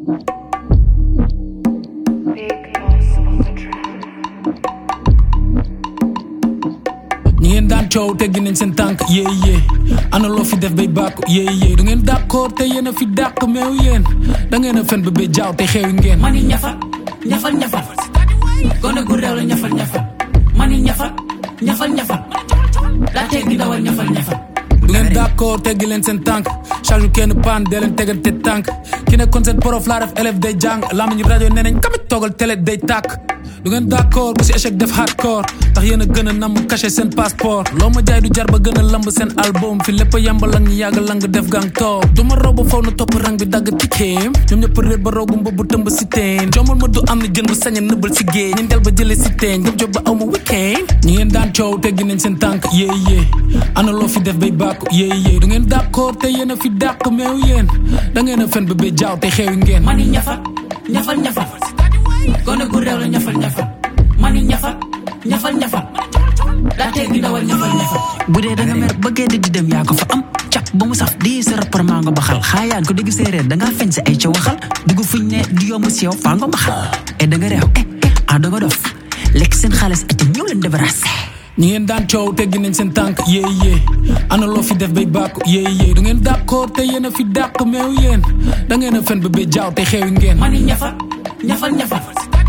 ñi ngeen daan coow teggi nañ seen tànk yéey yéey ana loo fi def bay bàkku yéey yéey du ngeen d'accord te yéen a fi dàq meew yéen da ngeen a fen ba bay jaaw te xeewi ngeen mani ñafal ñafal ñafal gone gu réew la ñafal ñafal mani ñafal ñafal ñafal daa teggi dawal ñafal ñafal du ngeen d'accord teggi leen seen tànk charge kenn paan dee leen tegante tànk ki nekkoon seen prof laa def élève day jàng lamiñu rajo nee nañ kamit toogal télé day tàkk du ngeen d'accord bu si échec def hardcore tax yéen a gën a namm caché seen passeport loo ma jaay du jar ba gën a lamb seen album fi lépp a yambalang ñi yàgg lang def gang toog du ma raw ba faw na topp rang bi dagg tikkeem ñoom ñëpp réer ba roogu mba bu tëmb si teen jombal ma du am na jën bu sañ a nëbbal si géej ñi del ba jële si teen ngëm job ba aw ma weekend ñi ngeen daan coow teggi nañ seen tànk yéey yéey ana loo fi def bay bàkku yéey yéey du ngeen d'accord te yéen a fi dàq meew yéen da ngeen a fen ba bay jaaw te xeewi ngeen mani ñafal ñafal ñafal gone gu réew la ñafal ñafal mani ñafal ñafal ñafal daa teggi dawal ñafal ñafal bu dee da nga mer ba gedd di dem yaa ko fa am cap ba mu saf di sa rapport maa nga baxal xaayaan ko dégg séeréer da ngaa feñ si ay ca waxal dugg fuñ ne di yomb si yow faa nga baxal e da nga réew eh eh ah da nga dof lekk seen xaalis ati ñëw leen débarrassé ñi ngeen daan coow teggi nañ seen tànk yéey yéey ana loo fi def bay bàkku yéey yéey du ngeen d'accord te yéen a fi dàq meew yéen da ngeen a fen ba bay jaaw te xeewi ngeen mani ñafal ñafal ñafal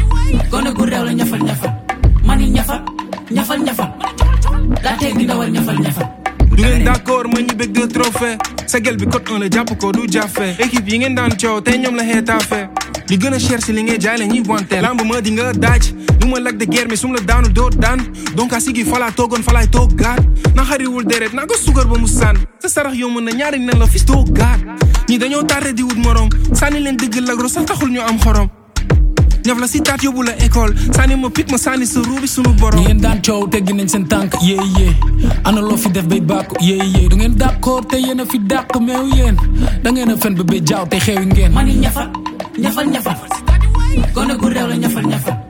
gone gu réew la ñafal ñafal mani ñafal ñafal ñafal daa teggi dawal ñafal ñafal du ngeen d'accord ma ñu bëgg deux trophées sa gel bi code 1 la jàpp ko du jafe équipe yi ngeen daan coow tey ñoom la xeetaafe li gën a cher si li ngay jaay la ñuy wante lamb ma di nga daaj du ma lag de guerre mais su ma la daanu doo daan donc a sigi falaa toogoon falaay toog gaat na xariwul deret naa ko sugar ba mu sànn sa sarax yow mën na ñaari nen la fis doo gaat ñi dañoo tardé di wut morom sànni leen dëgg lagro sax taxul ñu am xorom ñaf la si taat yóbbu la école sànni ma pik ma sànni sa ruubi sunu borom ñi ngeen daan coow teggi nañ seen tànk yéey yéey ana loo fi def bay bàkku yéey yéey du ngeen d'accord te yéen a fi dàq meew yéen da ngeen a fen ba bay jaaw te xeewi ngeen mani ñafal ñafal ñafal gone gu réew la ñafal ñafal